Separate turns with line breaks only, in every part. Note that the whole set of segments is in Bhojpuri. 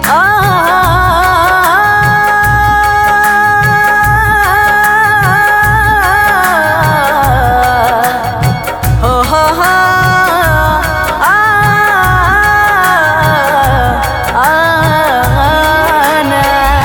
हो हो हो आ आ ना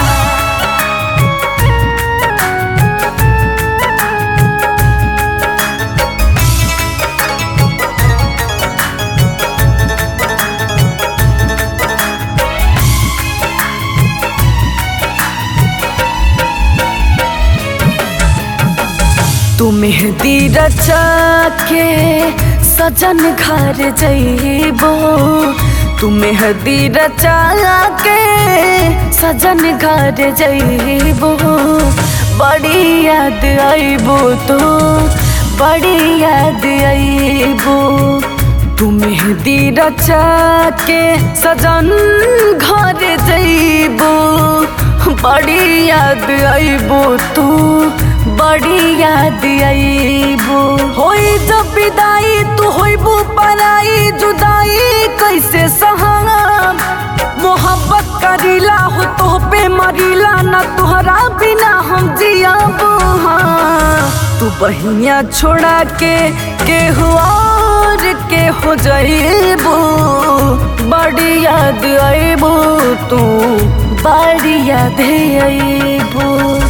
तू मेहंदी रचा के सजन घर जइबो तू मेहंदी रचा के सजन घर जइबो बड़ी याद आइबो तो बड़ी याद आइबो तू मेहंदी रचा के सजन घर जइबो बड़ी याद आइबो तू बड़ी याद आइबो होई जब विदाई तू होइबो पराई जुदाई कैसे सहाम मोहब्बत करीला हो तो पे मरीला ना तुहरा बिना हम जियाबो हाँ तू बहिया छोड़ा के केहू और के हो जाइबो बड़ी याद आइबो तू बड़ी याद आइबो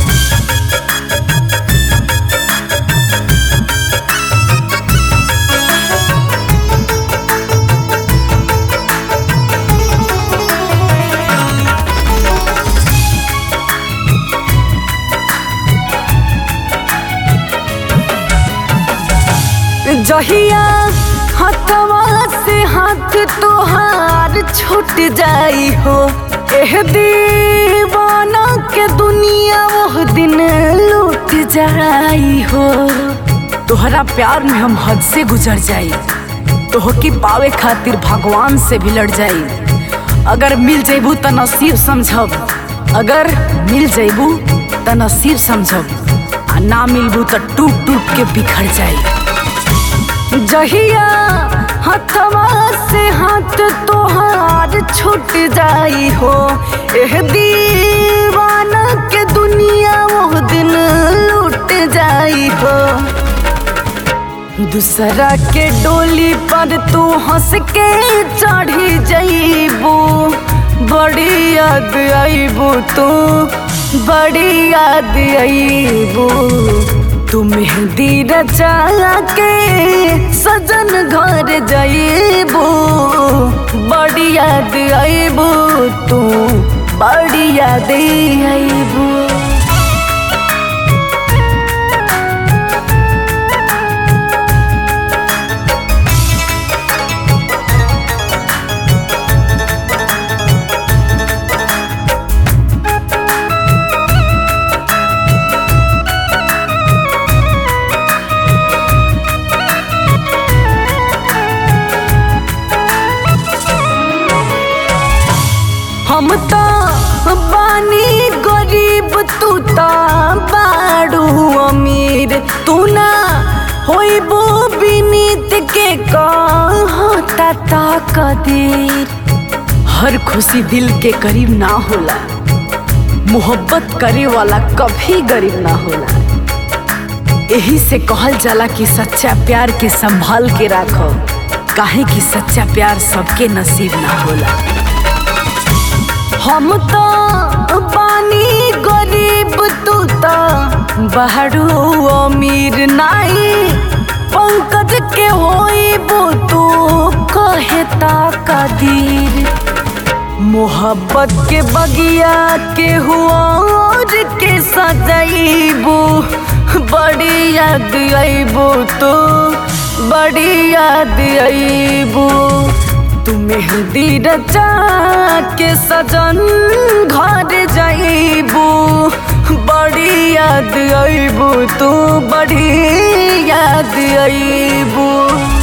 जहिया हथवा से हाथ तोहार छूट जाई हो एह दीवाना के दुनिया वो दिन लूट जाई हो तोहरा प्यार में हम हद से गुजर जाई तोह की पावे खातिर भगवान से भी लड़ जाई अगर मिल जेबू त नसीब समझब अगर मिल जेबू त नसीब समझब आ ना मिलबू त टूट टूट के बिखर जाई जहिया हथवा से हाथ तोहार छूट जाई हो एह दीवाना के दुनिया वो दिन लूट जाई हो दूसरा के डोली पर तू हंस के चढ़ी जाइबू बड़ी याद आइबू तू बड़ी याद आइबू तू मेहंदी रचा के सजन घर जाइबू बड़ी याद आइबू तू बड़ी याद आइबू हम तो बानी गरीब तू तो बाड़ू अमीर तू ना होइबो बिनीत के कहता ता कदीर हर खुशी दिल के करीब ना होला मोहब्बत करे वाला कभी गरीब ना होला यही से कहल जाला कि सच्चा प्यार के संभाल के राखो काहे कि सच्चा प्यार सबके नसीब ना होला हम तो बानी गरीब तू तो बहरू अमीर नाई पंकज के होइबो तू कहता कदीर मोहब्बत के बगिया के हुआ और के सजाइबो बड़ी याद आइबो तो बड़ी याद आइबो तू मेहंदी रचा के सजन घर जाइबो बड़ी याद आइबो तू बड़ी याद आइबो